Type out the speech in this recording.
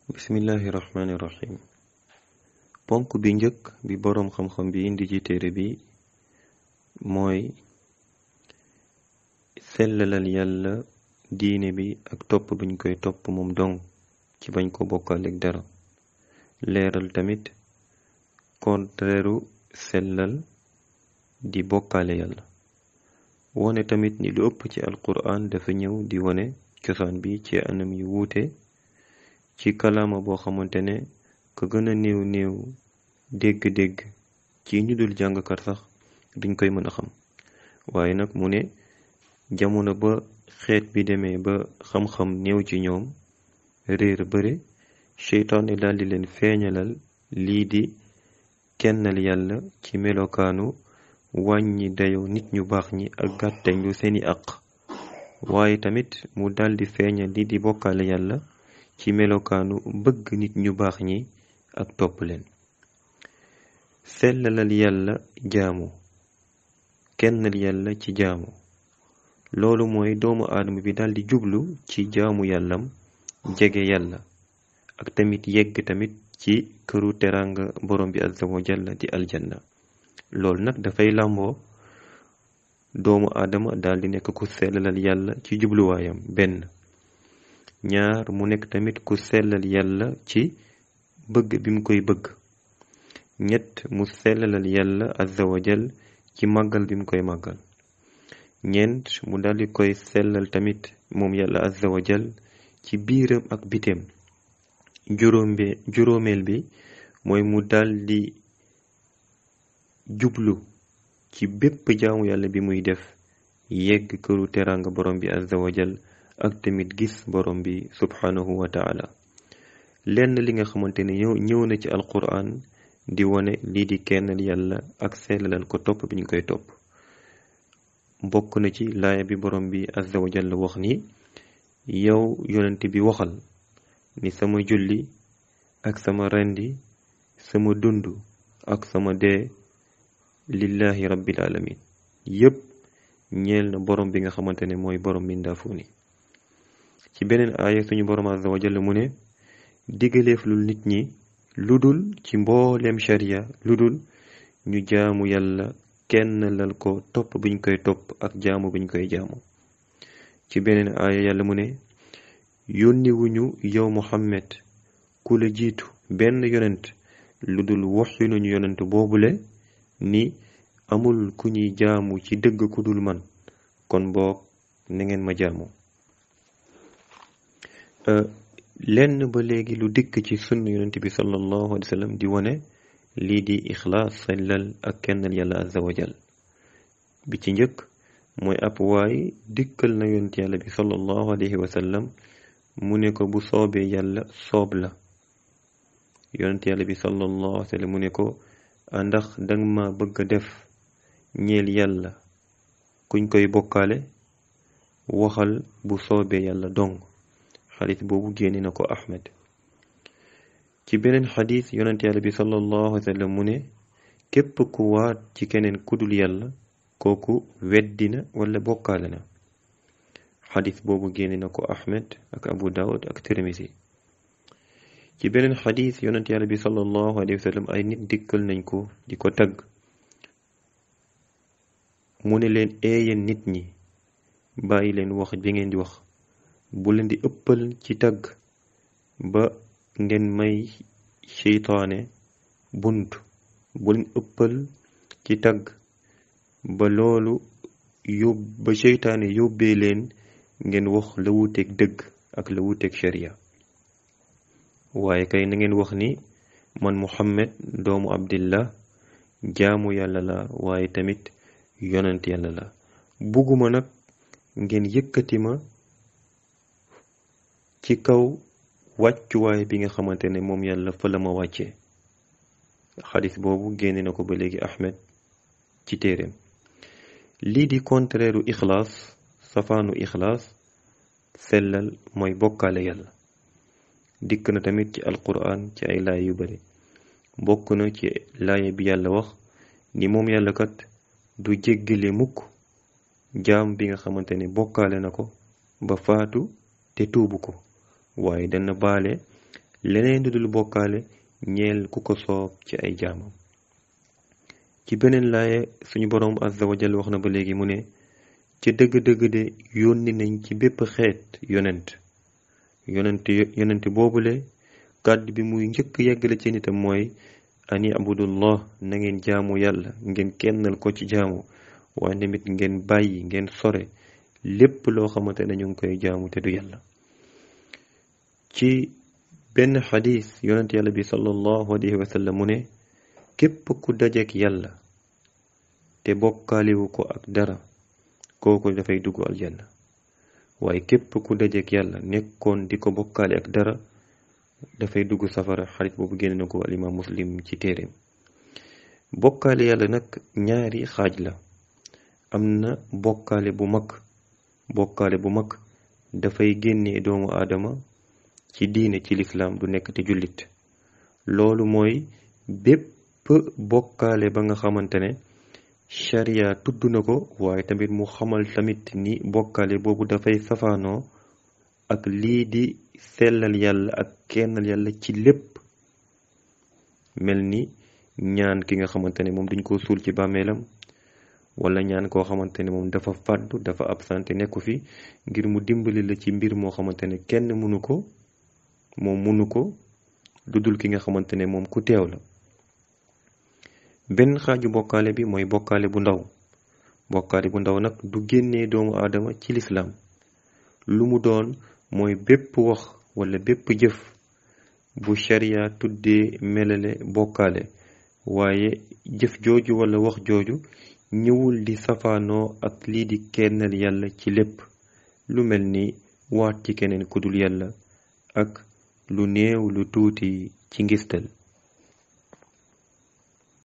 bismillahi rahmaani rahim ponk bi njëkk bi boroom xam-xam bi indi ci téere bi mooy sellalal yàlla diine bi ak topp buñ koy topp moom dong ci bañ ko bokkaaleeg dara leeral tamit kontreeru sellal di bokkaale yàlla wone tamit ni lu ëpp ci alquran dafa ñëw di wone cosaan bi ci anam yu wuute ci kalaama boo xamante ne ko gën a néew néew dégg-dégg ci ñu dul jàngkat sax duñ koy mën a xam waaye nag mu ne jamono ba xeet bi demee ba xam-xam néew ci ñoom réer bëre seytaane daldi leen feeñalal lii di kennal yàlla ci melokaanu wàññi dayo nit ñu baax ñi ak gàttañ lu seeni àq waaye tamit mu daldi feeñal lii di bokkaale yàlla ci melokaanu bëgg nit ñu baax ñi ak topp leen sellalal yàlla jaamu kennal yàlla ci jaamu loolu mooy doomu aadama bi daldi jublu ci jaamu yàllam jege yàlla ak tamit yegg tamit ci këru teranga borom bi azza wa jalla di aljanna loolu nag dafay làmboo doomu aadama daldi nekk ku sellalal yàlla ci jubluwaayam benn ñaar mu nekk tamit ku sellal yàlla ci bëgg bi mu koy bëgg ñett mu sellalal yàlla azza wa jal ci màggal bi mu koy màggal ñeent mu daldi koy sellal tamit moom yàlla azza wa jal ci biiram ak biteem juróombe juróomeel bi mooy mu daldi jublu ci bépp jaamu yàlla bi muy def yegg këru teraanga borom bi azza wa jal ak tamit gis borom bi subhanahu wa taala lenn li nga xamante ne ñëw ñëw na ci alquran di wone lii di kennal yàlla ak sellalal ko topp bi ñu koy topp bokk na ci laaya bi borom bi azza wa jalla wax ni yow yonent bi waxal ni sama julli ak sama rendi sama dund ak sama dee lillahi rabbil alamin yépp ñeel na borom bi nga xamante ne mooy borom mindaafu ni ci beneen aaya suñu borom azza wa jalla mu ne digaleef lul nit ñi lu dul ci mbooleem sharia lu dul ñu jaamu yàlla kenn lal ko topp biñ koy topp ak jaamu biñ koy jaamu ci beneen aaya yàlla mu ne yónniwuñu yow muhammad ku la jiitu benn yonent lu dul waxyu nañu yonent boobule ni amul ku ñuy jaamu ci dëgg ku dul man kon boog na ngeen ma jaamu lenn ba léegi lu dikk ci sunna yonent bi sallallahu alayhi wa sallam di wone lii di ixlaas sellal ak kennal yàlla azza wa jal bi ci njëkk mooy ab waay dikkal na yonent yàlla bi sallallahu alayhi wa sallam mu ne ko bu soobee yàlla soob la yonent yàlla bi sallallahu alayhi wa sallam mu ne ko ndax danga ma bëgg a def ñeel yàlla kuñ koy bokkaale waxal bu soobee yàlla dong xadis boobu génne na ko ahmed ci beneen xadis yonent yàlla bi sallallahu alayhi wa sallam mu ne képp ku waat ci keneen kudul yàlla kooku weddina wala bokkaale na xadis boobu génne na ko ahmed ak abu daawud ak tirmisi ci beneen xadis yonent yàlla bi sallallahu alayhi wa sallam ay nit dikkal nañ ko di ko tagg mu ne leen eeyeen nit ñi bàyyi leen wax bi ngeen di wax bu leen di ëppal ci tagg ba ngeen may seytaane bunt bu leen ëppal ci tagg ba loolu yób ba seytaane yóbbee leen ngeen wax la wuteeg dëgg ak la wuteeg sharia waaye kay na ngeen wax ni man muhammad doomu abdillah jaamu yàlla la waaye tamit yonent yàlla la bugguma nag ngeen yëkkati ma ci kaw wàccuwaay bi nga xamante ne moom yàlla fa la ma wàccee xadis boobu génne na ko ba léegi ahmed ci téeréem lii di contraire u ixlaas safaanu ixlaas sellal mooy bokkaale yàlla dikk na tamit ci alquran ci ay laay yu bari bokk na ci laaya bi yàlla wax ni moom yàlla kat du jéggale mukk jaam bi nga xamante ne bokkaale na ko ba faatu te tuubu ko waaye dana baale leneen lu dul bokkaale ñeel ku ko soob ci ay jaamam ci beneen laaye suñu boroom azza wa jal wax na ba léegi mu ne ci dëgg-dëgg de yónni nañ ci bépp xeet yonent yonent yonent boobule kàddu bi muy njëkk yeggale ci nitam mooy ani abudullah na ngeen jaamu yàlla ngeen kennal ko ci jaamu waaye tamit ngeen bàyyi ngeen sore lépp loo xamante ne ñu ngi koy jaamu te du yàlla ci benn xadis yonent yàlla bi sallallahu alayhi wa sallam mu ne képp ku dajeek yàlla te bokkaaliwu ko ak dara kooku dafay dugg aljanna waaye képp ku dajeek yàlla nekkoon di ko bokkaale ak dara dafay dugg safara xarit boobu génne na ko alimaam muslim ci téeréem bokkaale yàlla nag ñaari xaaj la am na bokkaale bu mag bokkaale bu mag dafay génnee doomu aadama ci diine ci lislaam du nekk te jullit loolu mooy bépp bokkaale ba nga xamante ne sharia tudd na ko waaye tamit mu xamal tamit ni bokkaale boobu dafay safaanoo ak lii di sellal yàlla ak kennal yàlla ci lépp mel ni ñaan ki nga xamante ne moom duñ ko suul ci bàmmeelam wala ñaan koo xamante ne moom dafa fàddu dafa absenté nekku fi ngir mu dimbali la ci mbir moo xamante ne kenn mënu ko moom mënu ko dudul ki nga xamante ne moom ku teew la benn xaaju bokkaale bi mooy bokkaale bu ndaw bokkaale bu ndaw nag du génnee doomu aadama ci lislaam lu mu doon mooy bépp wax wala bépp jëf bu sharia tuddee melale bokkaale waaye jëf jooju wala wax jooju ñëwul di safaanoo ak lii di kennal yàlla ci lépp lu mel ni waat ci keneen kudul yàlla ak lu néew lu tuuti ci ngistal